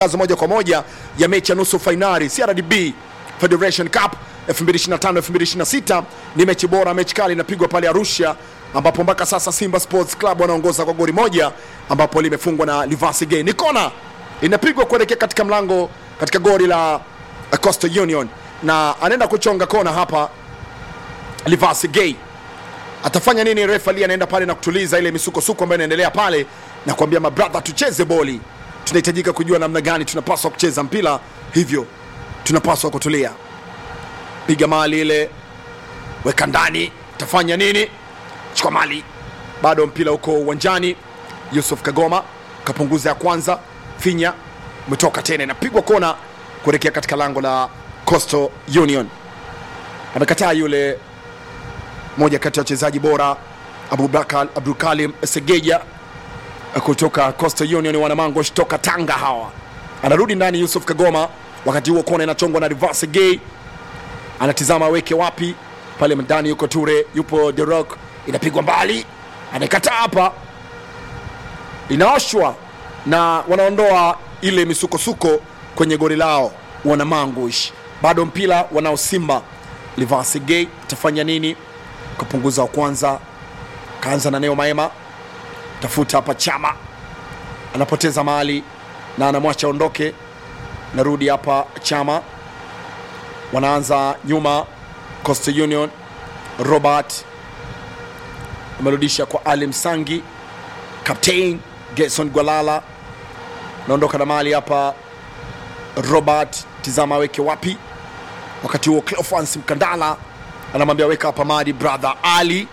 Tangazo moja kwa moja ya mechi ya nusu fainali CRDB Federation Cup 2025 2026 ni mechi bora, mechi kali inapigwa pale Arusha, ambapo mpaka sasa Simba Sports Club wanaongoza kwa goli moja, ambapo limefungwa na Livasi Gay. Ni kona inapigwa kuelekea katika mlango katika goli la Coastal Union, na anaenda kuchonga kona hapa Livasi Gay. Atafanya nini? Refa Lee anaenda pale na kutuliza ile misukosuko ambayo inaendelea pale na kuambia mabrother, tucheze boli tunahitajika kujua namna gani tunapaswa kucheza mpira, hivyo tunapaswa kutulia. Piga mali ile, weka ndani, tafanya nini? Chukua mali, bado mpira uko uwanjani. Yusuf Kagoma kapunguza ya kwanza, finya umetoka tena, inapigwa kona kuelekea katika lango la Coastal Union. Amekataa yule moja kati ya wachezaji bora Abubakar Abdulkalim Segeja kutoka Coastal Union wanamango toka Tanga hawa. Anarudi ndani Yusuf Kagoma, wakati huo kona inachongwa na Reverse Gay, anatizama aweke wapi pale ndani, yuko Ture, yupo The Rock, inapigwa mbali, anaikataa hapa, inaoshwa na wanaondoa ile misukosuko kwenye goli lao wanamangush. Bado mpira wanao Simba. Reverse Gay atafanya nini? Kapunguza wa kwanza, kaanza na Neo Maema tafuta hapa Chama anapoteza mali na anamwacha ondoke. Narudi hapa Chama, wanaanza nyuma. Coastal Union, Robert amerudisha kwa Ali Msangi, Captain Gerson Gwalala naondoka na mali hapa. Robert tizama aweke wapi, wakati huo Cleophas Mkandala anamwambia weka hapa mali brother Ali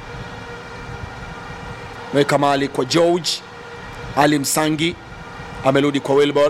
weka mali kwa George Ali Msangi amerudi kwa Wilbol,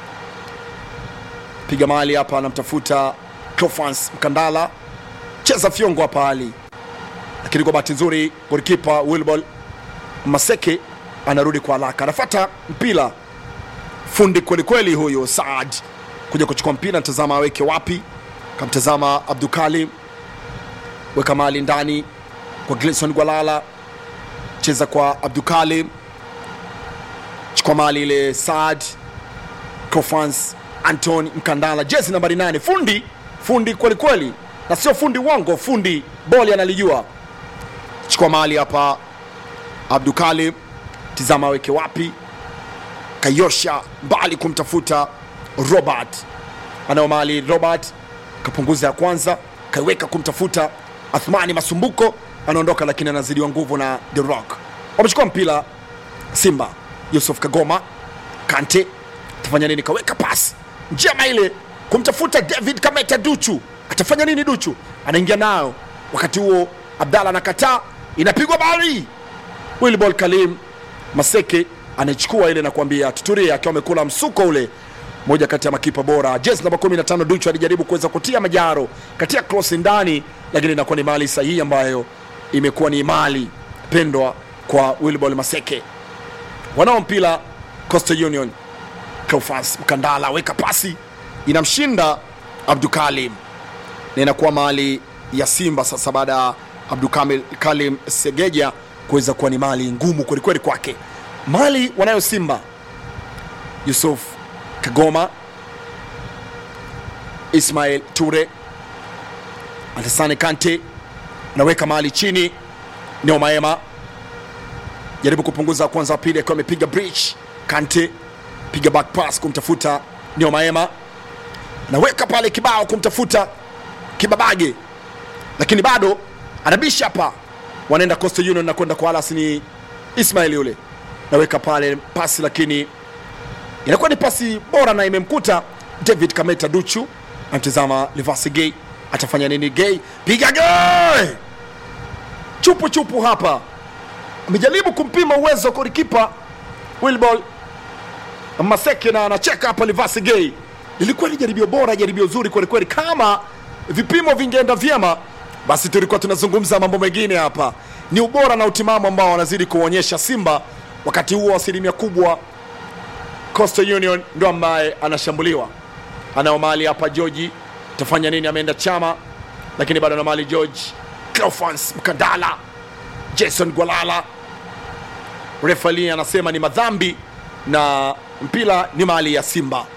piga mali hapa, anamtafuta Cleophas Mkandala, cheza fyongo hapa Ali, lakini kwa bahati nzuri golikipa Wilbol Maseke anarudi kwa haraka, anafata mpira fundi kwelikweli huyo Saad kuja kuchukua mpira, natazama aweke wapi, kamtazama Abdukalim, weka mali ndani kwa Gleson Gwalala cheza kwa Abdukalim, chukua mali ile Saad Cofans Anton Mkandala, jezi nambari nane, fundi fundi kweli kweli, na sio fundi uongo, fundi boli analijua. Chukua mali hapa Abdukalim, tizama aweke wapi, kayosha mbali kumtafuta Robert, anao mali Robert, kapunguza ya kwanza, kaiweka kumtafuta Athmani Masumbuko anaondoka lakini anazidiwa nguvu na The Rock. Wamechukua mpira Simba. Yusuf Kagoma Kante atafanya nini? Kaweka pasi njema ile kumtafuta David Kameta Duchu, atafanya nini? Duchu anaingia nayo, wakati huo Abdalla anakataa, inapigwa bali Wilbol Kalim Maseke anaichukua ile na kuambia tuturie, akiwa amekula msuko ule moja kati ya makipa bora. Jezi namba 15 Duchu alijaribu kuweza kutia majaro katia cross ndani, lakini inakuwa ni mali sahihi ambayo imekuwa ni mali pendwa kwa Wilbol Maseke. Wanao mpira Coastal Union, Cleophas Mkandala weka pasi inamshinda Abdukalim na inakuwa mali ya Simba sasa, baada ya Abdukalim Segeja kuweza kuwa ni mali ngumu kwelikweli kwake. Mali wanayo Simba, Yusuf Kagoma, Ismail Ture, Alasane Kante naweka mahali chini. Neo Maema jaribu kupunguza kwanza, wa pili akiwa amepiga bridge. Kante piga back pass kumtafuta Neo Maema, naweka pale kibao kumtafuta Kibabage, lakini bado anabisha hapa. Wanaenda Coastal Union na kwenda kwa Alas, ni Ismail yule, naweka pale pasi, lakini inakuwa ni pasi bora na imemkuta David Kameta Duchu. Amtizama Livasi Gay atafanya nini? Gay piga gay chupu chupu hapa, amejaribu kumpima uwezo golikipa Wilbol Maseke na anacheka hapa. Livasi Gay ilikuwa ni jaribio bora, jaribio zuri kwelikweli. Kama vipimo vingeenda vyema, basi tulikuwa tunazungumza mambo mengine hapa. Ni ubora na utimamu ambao wanazidi kuonyesha Simba. Wakati huo asilimia kubwa Coastal Union ndo ambaye anashambuliwa, anao mali hapa. George tafanya nini? Ameenda Chama, lakini bado na mali George Cleophas Mkandala, Jason Gwalala. Refali anasema ni madhambi na mpira ni mali ya Simba.